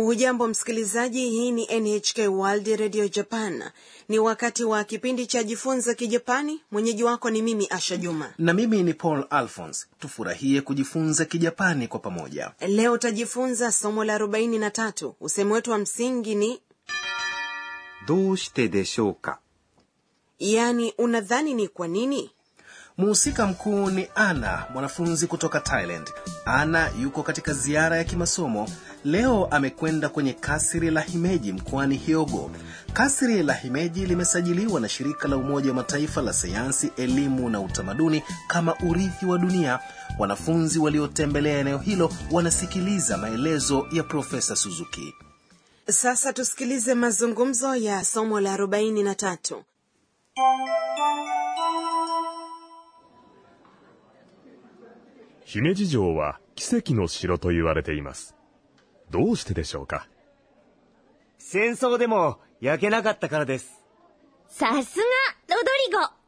hujambo msikilizaji hii ni nhk world radio japan ni wakati wa kipindi cha jifunza kijapani mwenyeji wako ni mimi asha juma na mimi ni paul alphons tufurahie kujifunza kijapani kwa pamoja leo utajifunza somo la 43 usemi wetu wa msingi ni どうしてでしょうか yaani unadhani ni kwa nini muhusika mkuu ni ana mwanafunzi kutoka thailand ana yuko katika ziara ya kimasomo leo amekwenda kwenye kasri la himeji mkoani hyogo kasri la himeji limesajiliwa na shirika la umoja wa mataifa la sayansi elimu na utamaduni kama urithi wa dunia wanafunzi waliotembelea eneo hilo wanasikiliza maelezo ya profesa suzuki sasa tusikilize mazungumzo ya somo la 43 姫路城は奇跡の城と言われています。どうしてでしょうか戦争でも焼けなかったからです。 さすが、ロドリゴ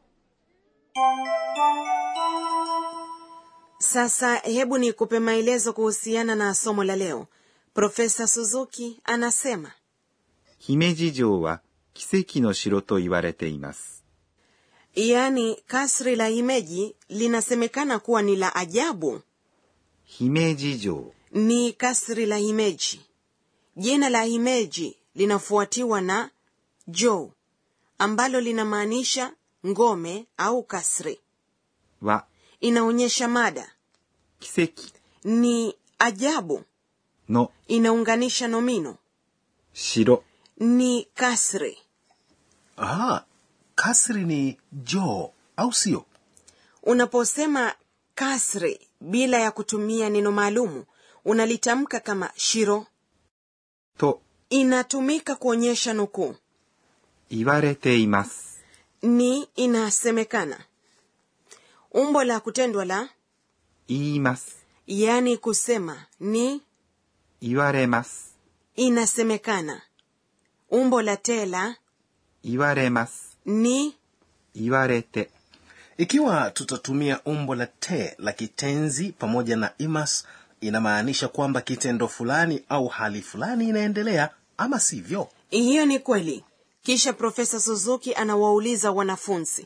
sasa hebu nikupe maelezo kuhusiana na somo la leo profesa suzuki anasema 姫路城は奇跡の城と言われています。 yaani kasri la himeji linasemekana kuwa ni la ajabu 姫路城 ni kasri la himeji jina la himeji linafuatiwa na jo ambalo linamaanisha ngome au kasri は inaonyesha mada 奇跡 ni ajabu の inaunganisha nomino 城 ni kasri ah, kasri ni joo au sio unaposema kasri bila ya kutumia neno maalumu unalitamka kama shiro と inatumika kuonyesha nukuu 言われています。 ni inasemekana umbo la kutendwa la 言います。 yaani kusema ni 言われます。 inasemekana umbo la te la 言われます。 ni 言われて ikiwa tutatumia umbo la te la kitenzi pamoja na imas inamaanisha kwamba kitendo fulani au hali fulani inaendelea ama sivyo hiyo ni kweli kisha profesa suzuki anawauliza wanafunzi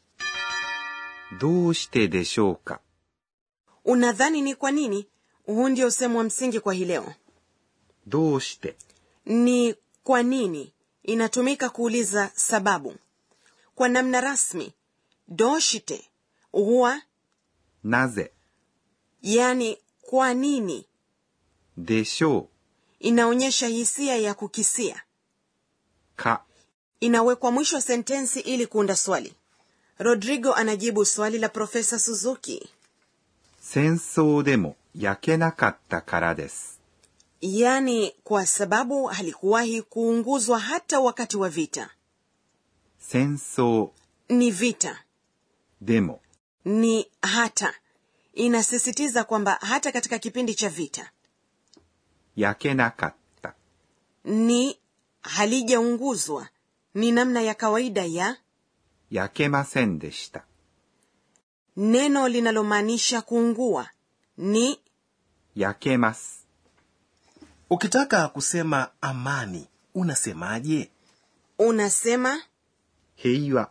どうしてでしょうか unadhani ni kwa nini huu ndio usemu wa msingi kwa hii leo どうして ni kwa nini inatumika kuuliza sababu kwa namna rasmi doshite huwa なぜ yani kwa nini でしょう inaonyesha hisia ya kukisia か inawekwa mwisho wa sentensi ili kuunda swali rodrigo anajibu swali la profesa suzuki 戦争でも焼けなかったからです。 yaani kwa sababu halikuwahi kuunguzwa hata wakati wa vita 戦争 ni vita でも ni hata inasisitiza kwamba hata katika kipindi cha vita 焼けなかった。 ni halijaunguzwa ni namna ya kawaida ya 焼けませんでした。 neno linalomaanisha kuungua ni 焼けます。 ukitaka kusema amani unasemaje unasema 平和。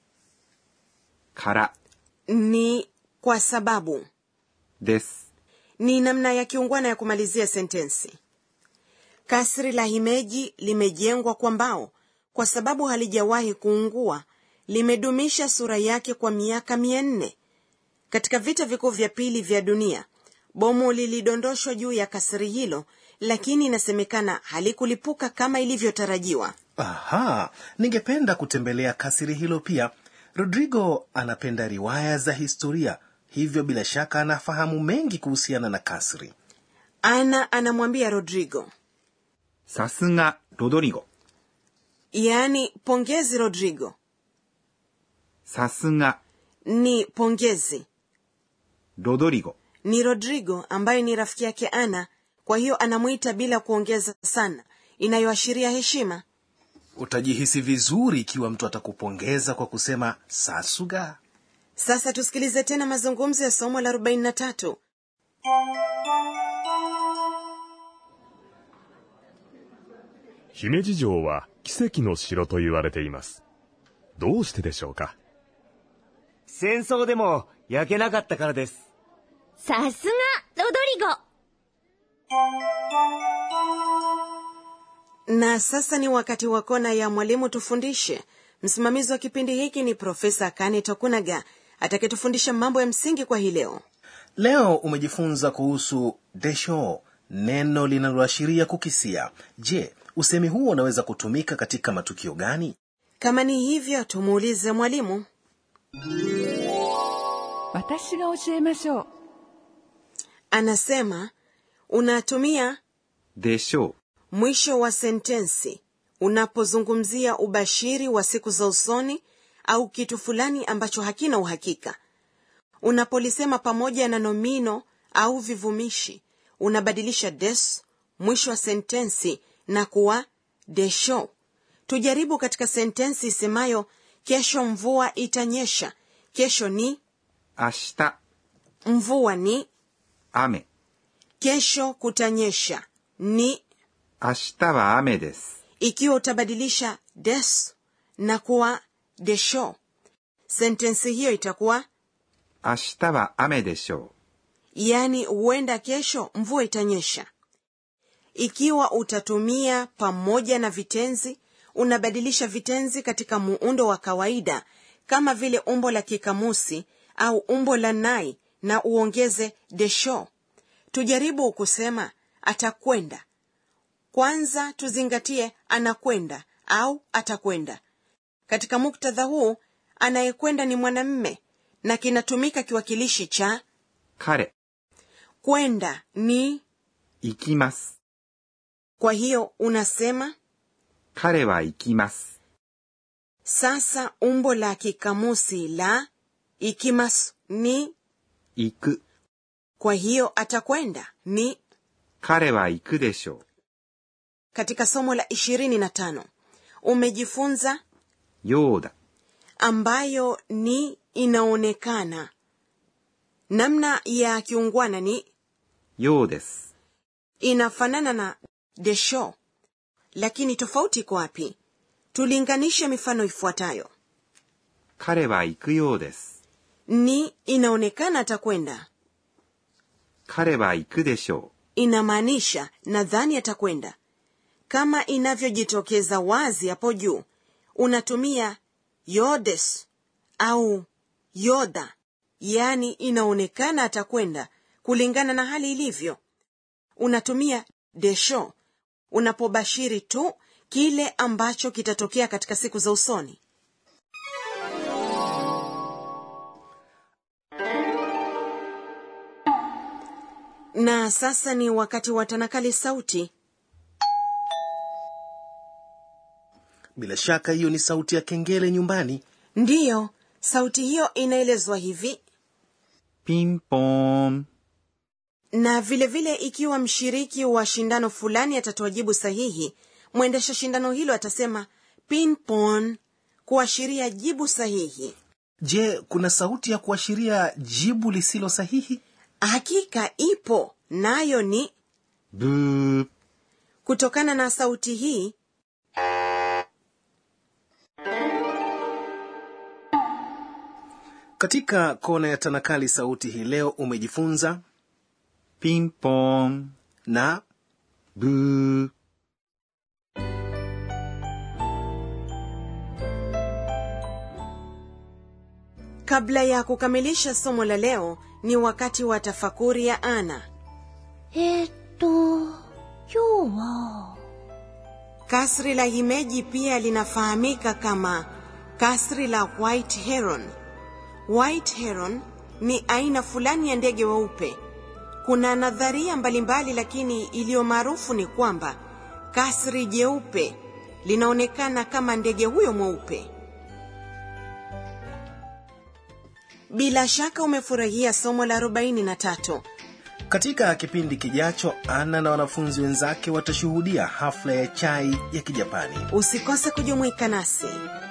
から、 ni kwa sababu です。 ni namna ya kiungwana ya kumalizia sentensi kasri la himeji limejengwa kwa mbao kwa sababu halijawahi kuungua limedumisha sura yake kwa miaka mia nne katika vita vikuu vya pili vya dunia bomu lilidondoshwa juu ya kasri hilo lakini inasemekana halikulipuka kama ilivyotarajiwa aha ningependa kutembelea kasiri hilo pia rodrigo anapenda riwaya za historia hivyo bila shaka anafahamu mengi kuhusiana na kasri ana anamwambia rodrigo さすが、ロドリゴ。 yaani pongezi rodrigo さすが、 ni pongezi ロドリゴ。 ni rodrigo ambaye ni rafiki yake ana kwa hiyo anamwita bila kuongeza sana inayoashiria heshima utajihisi vizuri ikiwa mtu atakupongeza kwa kusema sasuga sasa tusikilize tena mazungumzo ya somo la 43 姫路城は奇跡の城と言われています。どうしてでしょうか戦争でも焼けなかったからです。 さすが、ロドリゴ。 na sasa ni wakati wa kona ya mwalimu tufundishe msimamizi wa kipindi hiki ni profesa kane tokunaga atakayetufundisha mambo ya msingi kwa hii leo leo umejifunza kuhusu desho neno linaloashiria kukisia je usemi huo unaweza kutumika katika matukio gani kama ni hivyo tumuulize mwalimu 私が教えましょう anasema unatumia でしょ mwisho wa sentensi unapozungumzia ubashiri wa siku za usoni au kitu fulani ambacho hakina uhakika unapolisema pamoja na nomino au vivumishi unabadilisha des mwisho wa sentensi na kuwa desho tujaribu katika sentensi isemayo kesho mvua itanyesha kesho ni う。明日、 mvua ni 雨。 kesho kutanyesha ni 明日は雨です。 ikiwa utabadilisha des na kuwa desho sentensi hiyo itakuwa 明日は雨でしょ yaani huenda kesho mvua itanyesha ikiwa utatumia pamoja na vitenzi unabadilisha vitenzi katika muundo wa kawaida kama vile umbo la kikamusi au umbo la nai na uongeze desho tujaribu kusema atakwenda kwanza tuzingatie anakwenda au atakwenda katika muktadha huu anayekwenda ni mwanamme na kinatumika kiwakilishi cha う。彼、 kwenda ni 行きます。 kwa hiyo unasema 彼は行きます。 sasa umbo la kikamusi la ikimas ni 行く。 kwa hiyo atakwenda ni 彼は行くでしょ katika somo la ishirini na tano umejifunza う。ようだ。 ambayo ni inaonekana namna ya kiungwana ni ようです。 inafanana na desho lakini tofauti iko wapi tulinganishe mifano ifuatayo 彼は行くようです。 ni inaonekana atakwenda 彼は行くでしょ inamaanisha nadhani atakwenda kama inavyojitokeza wazi hapo juu unatumia yodes au yoda yaani inaonekana atakwenda kulingana na hali ilivyo unatumia desho unapobashiri tu kile ambacho kitatokea katika siku za usoni na sasa ni wakati wa tanakali sauti bila shaka hiyo ni sauti ya kengele nyumbani ndiyo sauti hiyo inaelezwa hivi う。ピンポーン。 na vilevile vile ikiwa mshiriki wa shindano fulani atatoa jibu sahihi mwendesha shindano hilo atasema pinpon kuashiria jibu sahihi je kuna sauti ya kuashiria jibu lisilo sahihi hakika ipo nayo ni ブー。 kutokana na sauti hii katika kona ya tanakali sauti hii leo umejifunza ピンポーン。 na ブー。 kabla ya kukamilisha somo la leo ni wakati wa tafakuri ya ana えーっと、今日は、 kasri la himeji pia linafahamika kama kasri la white heron white heron ni aina fulani ya ndege weupe kuna nadharia mbalimbali lakini iliyo maarufu ni kwamba kasri jeupe linaonekana kama ndege huyo mweupe bila shaka umefurahia somo la 43 katika kipindi kijacho ana na wanafunzi wenzake watashuhudia hafla ya chai ya kijapani usikose kujumuika nasi